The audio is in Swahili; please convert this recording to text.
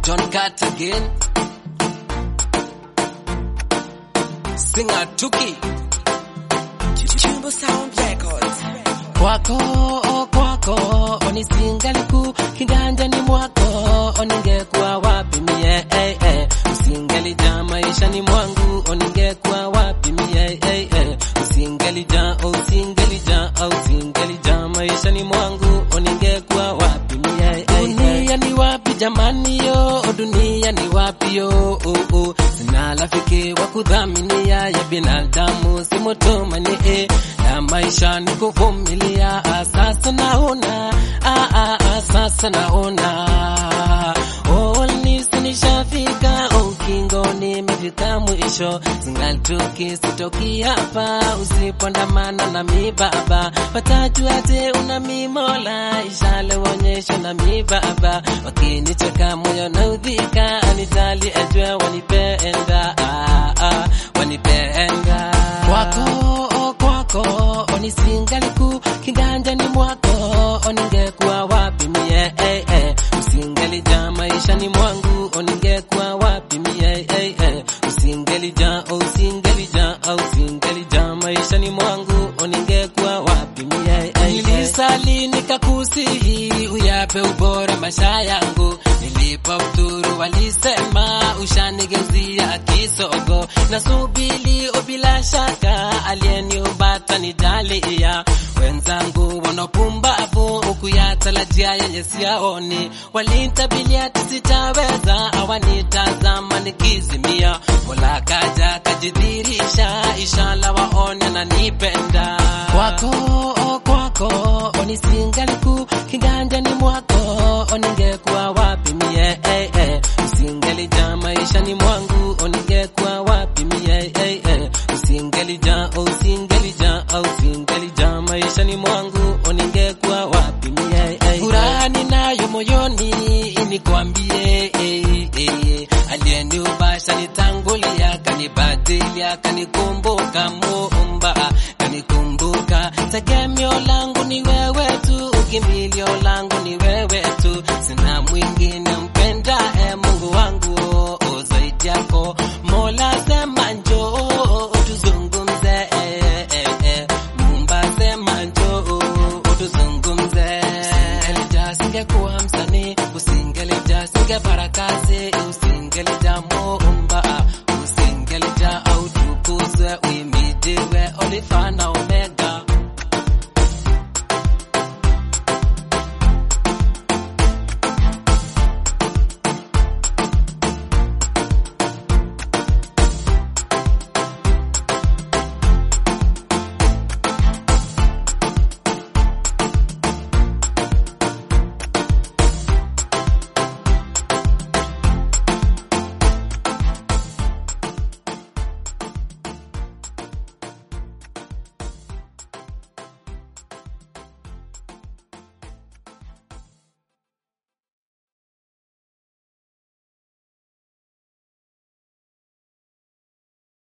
John Cartigan Singer Tuki Chumbo Sound Records. kwako kwako onisingaliku kiganjani mwako oningekuwa wapi mie eh, eh. usingelija maishani mwangu oningekuwa wapi mie eh, eh. usingelija oh, usingelija oh, usingelija maishani mwangu oningekuwa wapi mie eh, eh. dunia ni wapi jamani yo oh, dunia ni wapi yo oh, oh. sina rafiki wa kudhaminia ya binadamu simotomani eh. na maisha ni kuvumilia ah, sasa naona ah, ah, ah, sasa naona oh, nisi nishafika ukingoni imefika mwisho zingalituki sitoki hapa usipondamana na mibaba watajuate una mimola ishale wonyesho na mibaba wakinicheka moyo naudhika anitali ajue wanipenda ah, ah, wanipenda kwako kwako onisingaliku kiganjani mwako oningekuwa wapi mie eh, eh. usingelija maishani mwangu oningekuwa wapi mie eh, eh. usingelija oh, usingelija oh, usingelija maishani mwangu oningekuwa wapi mie eh, eh. nilisali nikakusihi uyape ubora maisha yangu nilipa uturu walisema ushanigeuzia kisogo nasubili bila shaka aliyeniumbata nijalia wenzangu wanopumbavu ukuyatalajia yenye siaoni walintabilia tisitaweza awanitazama nikizimia mola kaja kajidhirisha ishala waone nanipenda kwako kwako onisingaliku kiganjani mwako oningekuwa wapi mie eh, eh. usingelija maishani mwangu oningekuwa wapi mie eh, eh. usingelija oh, usingelija oh, usingelija maishani mwangu oningekuwa wapi mie eh, eh. furaha ninayo moyoni nikwambie eh, eh. aliyeniubasha nitangulia kanibadilia kanikumbuka muumba kanikumbuka tegemeo langu ni wewe tu ukimbilio langu ni wewe tu sina mwingine mpenda e mungu wangu o zaidi yako mola sema njoo tuzungumze e, e, e. mumba sema njoo tuzungumze usingelija singekuwa msanii usingelija singepara kazi usingelija muumba usingelija au tukuzwe uimidiwe olifana omega